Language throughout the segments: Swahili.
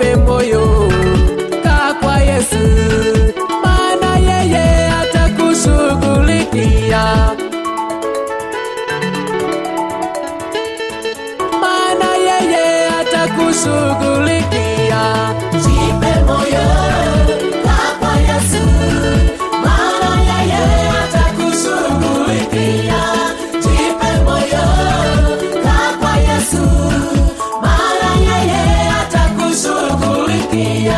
jipe moyo, kaa kwa Yesu, maana yeye atakushughulikia. maana yeye atakushughulikia. Jipe moyo, kaa kwa Yesu, maana yeye atakushughulikia. Jipe moyo, kaa kwa Yesu, maana yeye atakushughulikia.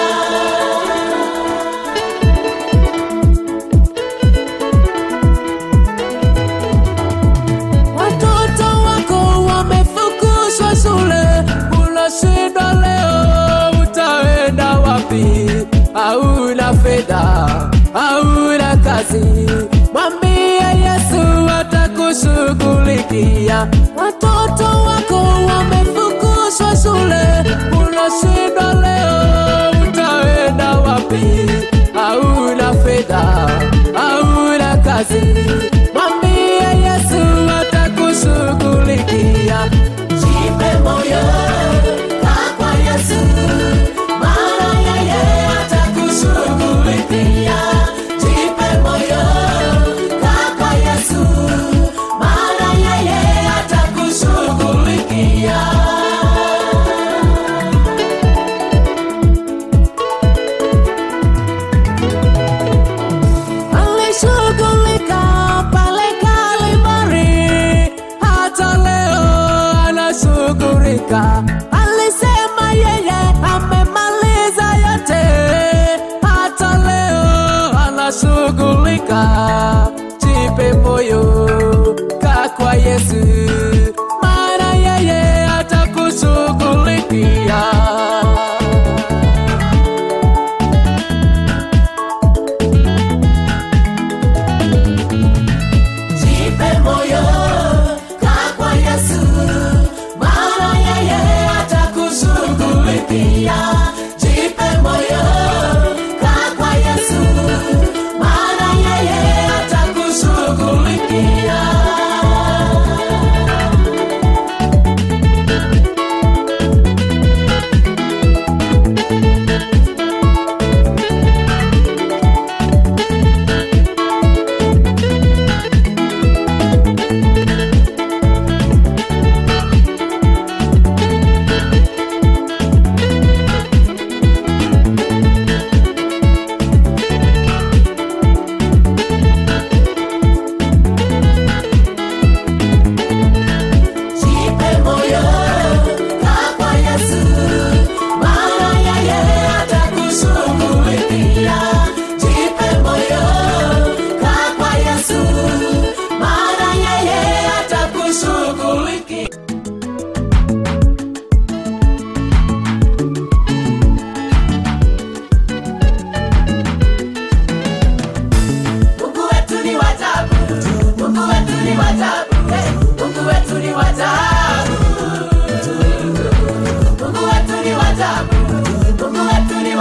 Watoto wako wamefukuzwa shule, unashindwa leo, utaenda wapi? Hauna fedha, hauna kazi, mwambie Yesu atakushughulikia. Watoto wako wamefukuzwa shule, unashindwa leo, utaenda wapi? Hauna fedha, hauna kazi, mwambie Yesu atakushughulikia. Jipe moyo, kaa kwa Yesu, maana yeye atakushughulikia. Jipe moyo, kaa kwa Yesu, maana yeye atakushughulikia. Alishughulika pale Kalimari, hata leo anashughulika. Alisema yeye amemaliza yote, hata leo anashughulika. Jipe moyo, kaa kwa Yesu, maana yeye atakushughulikia. Jipe moyo, kaa kwa Yesu, maana yeye atakushughulikia.